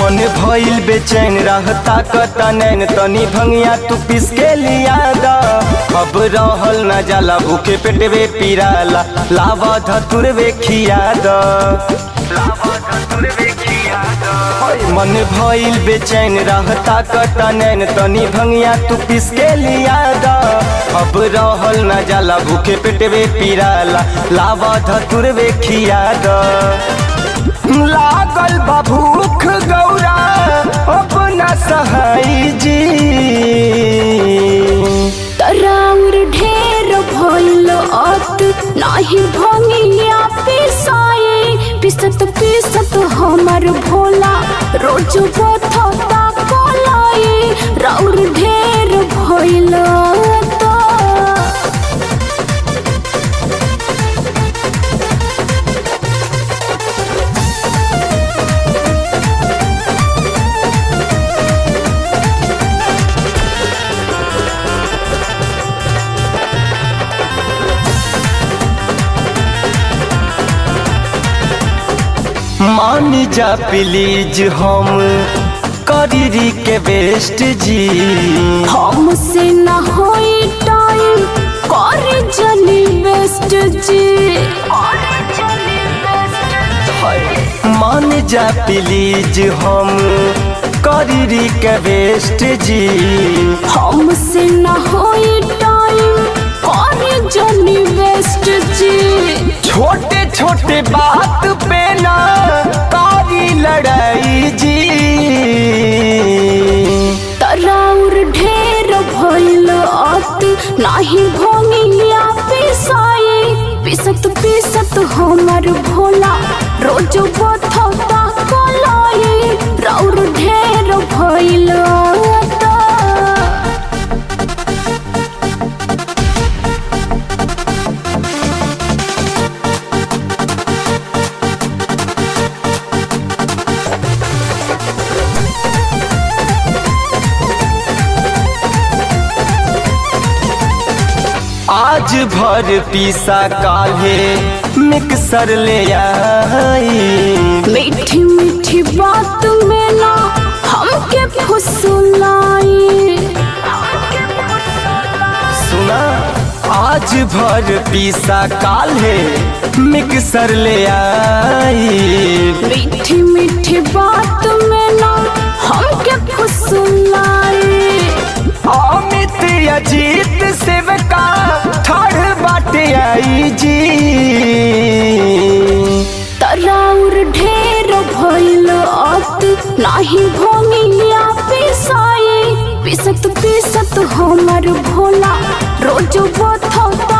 मन भइल बेचैन रहता कता नैन तनी भंगिया तू पिस के लिया दा अब रहल न जाला भूखे पेटवे पीराला लावा धतुरवे खिया दा मन भइल बेचैन रहता कता नैन तनी भंगिया तू पिस के लिया दा अब रहल न जाला भूखे पेटवे पीराला लावा धतुरवे खिया दा लागल बा भूख गौरा अपना सहाई जी तराउर ढेर भइल अत नाही भंगिया पिसाए पिसत पिसत हमर भोला रोज बथता कोलाए राउर ढेर भइल अत मान जा प्लीज हम करी के बेस्ट जी हमसे न होई टाइम करे जनी बेस्ट जी मान जा प्लीज हम करी के बेस्ट जी हमसे न होई टाइम करे जनी बेस्ट जी छोटे छोटे बात पे ना कारी लड़ाई जी तराउर ढेर भइल अत नाही भोंगिया पिसाए पिसत पिसत हमर भोला रोज बथता कलाए राउर ढेर भइल अत आज भर पीसा काल्हे मिक्सर ले आई मीठी मीठी बात में ना हमके फुसलाई सुना आज भर पीसा काल्हे मिक्सर ले आई मीठी मीठी बात में ना हमके फुसलाई अमित अजीत सेवका ठाड़ बाटे आई जी तराउर ढेर भइल अत नाही भोंगिया पिसाए पिसत पिसत हमर भोला रोज बथता